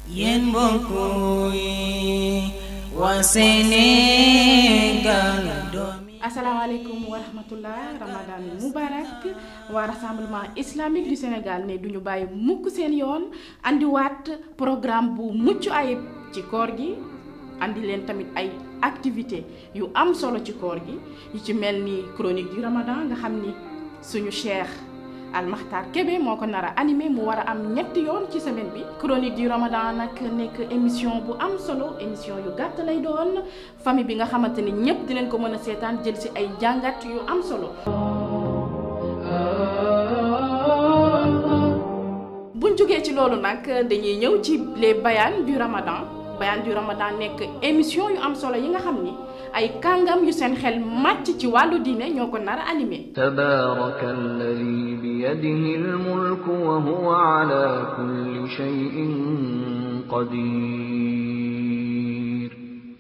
yéen mbokk yi waa Sénégal doomi asalaamaaleykum wa rahmatullah ramadan mubarak waa rassemblement islamique du Sénégal ne duñu bàyyi mukk seen yoon andiwaat programme bu mucc ayib ci koor gi andi leen tamit ay activité yu am solo ci koor gi yu ci mel ni chronique du ramadan nga xam ni suñu cheikh Almakhtar Kébé moo ko nar a animé mu war a am ñetti yoon ci semaine bi chronique du ramadan nag nekk émission bu am solo émission yu gàtt lay doon famille bi nga xamante ni ñépp dinañ ko mën a seetaan jël ci ay jàngat yu am solo buñ jógee ci loolu nag dañuy ñëw ci les bayaan du ramadan bayaan du ramadan nekk émission yu am solo yi nga xam ni ay kàngam yu seen xel màcc ci wàllu diine ñoo ko nar a animé تبارك الذي بيده الملك وهو على كل شيء قدير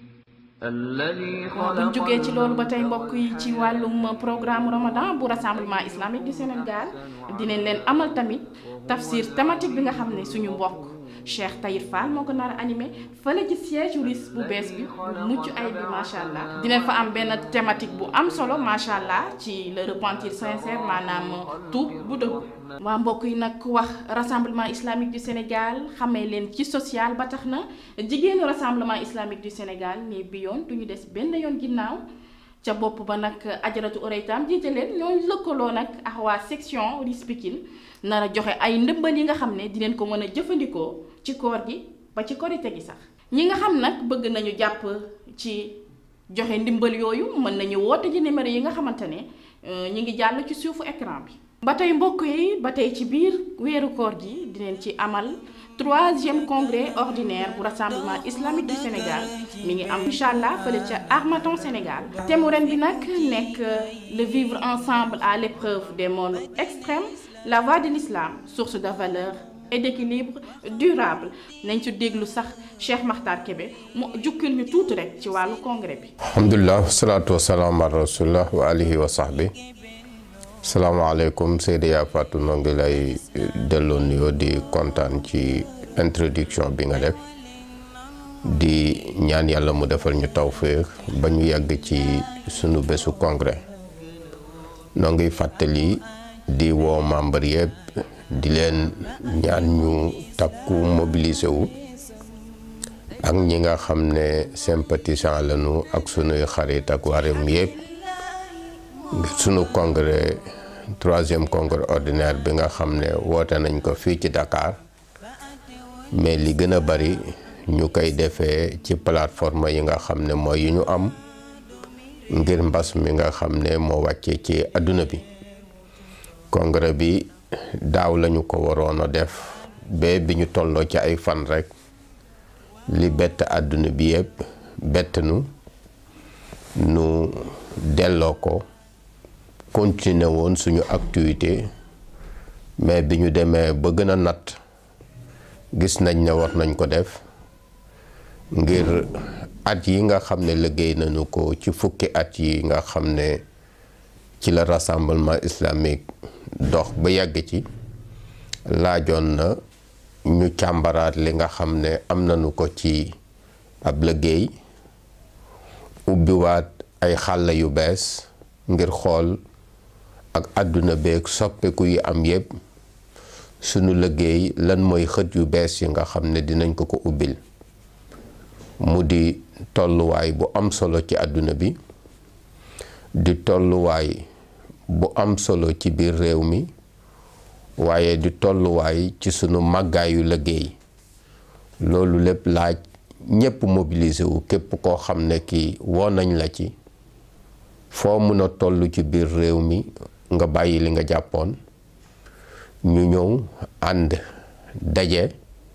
الذي buñ خلق jógee ci loolu ba tey mbokk yi ci wàllum programme ramadan bu rassemblement islamique du Sénégal dinañ leen amal tamit tafsir thématique bi nga xam ne suñu mbokk Cheikh Tahir Fall moo ko nar a animé fële ci siège RIS bu bees bi bu mucc ay bi macha allah. dinañ fa am benn thématique bu am solo macha allah ci le repentir sincère maanaam tuub bu dëgg. waa mbokk yi nag wax rassemblement islamique du Sénégal xamee leen ci social ba tax na jigéenu rassemblement islamique du Sénégal ne bi yoon duñu des benn yoon ginnaaw ca bopp ba nag ajaratu oreytam jiite leen ñoo lëkkaloo nag ak waa section RIS Pikine nar a joxe ay ndëmbal yi nga xam ne dinañ ko mën a jëfandikoo ci koor gi ba ci korite gi sax ñi nga xam nag bëgg nañu jàpp ci joxe ndimbal yooyu mën nañu woote ci numéro yi nga xamante ne ñi ngi jàll ci suufu écran bi ba tey mbokk yi ba tey ci biir weeru koor gi dinañ ci amal troisième congrès ordinaire bu rassemblement islamique du Sénégal mi ngi am incha allah fële ca Armaton Sénégal thème mu ren bi nag nekk le vivre ensemble à l'épreuve des mondes extrêmes la voie de l'islam source de valeur et d'équilibre durable nañ ci déglu sax Cheikh Makhtar Kébé mu jukkil ñu tuuti rek ci wàllu congrès bi alhamdulilah wasalaatu wasalaam ala rasulillah wa alihi wa sahbi salaamaaleykum Seydi Yaa Fatou noo ngi lay delloo nuyoo di kontaan ci introduction bi nga def di ñaan yàlla mu defal ñu tawféex ba ñu yàgg ci sunu bésu congrès noo ngi fàttali di woo membre yëpp di leen ñaan ñu takku mobiliser wu ak ñi nga xam ne sympathisant lañu ak sunuy xarit ak waa réew mi yëpp ngir sunu congrès troisième congrès ordinaire bi nga xam ne woote nañ ko fii ci Dakar mais li gën a bari ñu koy defee ci plateforme yi nga xam ne mooy yu ñu am ngir mbas mi nga xam ne moo wàcce ci àdduna bi congrès bi daaw lañu ko waroon a def ba bi ñu tolloo ci ay fan rekk li bett àdduna bi yëpp bett nu nu delloo ko continuer woon suñu activité mais bi ñu demee ba gën a natt gis nañ ne war nañ ko def ngir at yi nga xam ne liggéey nañu ko ci fukki at yi nga xam ne ci la rassemblement islamique dox ba yàgg ci laajoon na ñu càmbaraat li nga xam ne am nañu ko ci ab liggéey ubbiwaat ay xàll yu bees ngir xool ak àdduna beeg soppeeku yi am yépp sunu liggéey lan mooy xët yu bees yi nga xam ne dinañ ko ko ubbil mu di tolluwaay bu am solo ci àdduna bi di tolluwaay bu am solo ci biir réew mi waaye di tolluwaay ci sunu màggaayu liggéey loolu lépp laaj ñépp mobiliser wu képp koo xam ne kii woo nañ la ci foo mën a toll ci biir réew mi nga bàyyi li nga jàppoon ñu ñëw ànd daje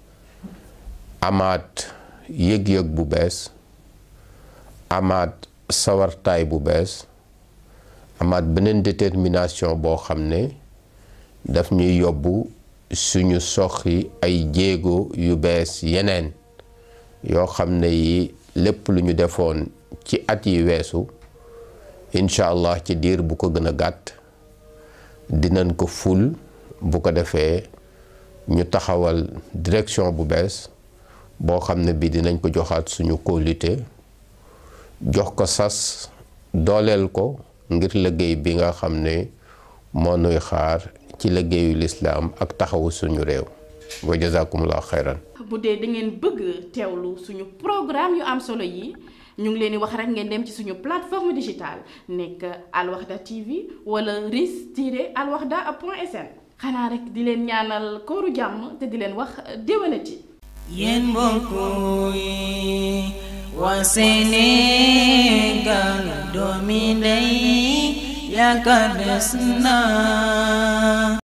amaat yëg-yëg bu bees amaat sawartaay bu bees amaat beneen détermination boo xam ne daf ñuy yóbbu suñu soxi ay jéego yu bees yeneen yoo xam ne yi lépp lu ñu defoon ci at yi weesu incha allah ci diir bu ko gën a gàtt dinañ ko ful bu ko defee ñu taxawal direction bu bees boo xam ne bi dinañ ko joxaat suñu kóolite jox ko sas dooleel ko ngir liggéey bi nga xam ne moo nuy xaar ci liggéeyu lislaam ak taxawu suñu réew wa jazakumullahu xayran bu dee da ngeen bëgg teewlu suñu programme yu am solo yi ñu ngi leen di wax rek ngeen dem ci suñu plateforme digitale nekk Alwaxda TV wala ris tiret alwaxda point sn xanaa rek di leen ñaanal kooru jàmm te di leen wax déwénati yéen mbokk yi waa Sénégal doomi ndey yaakaar des na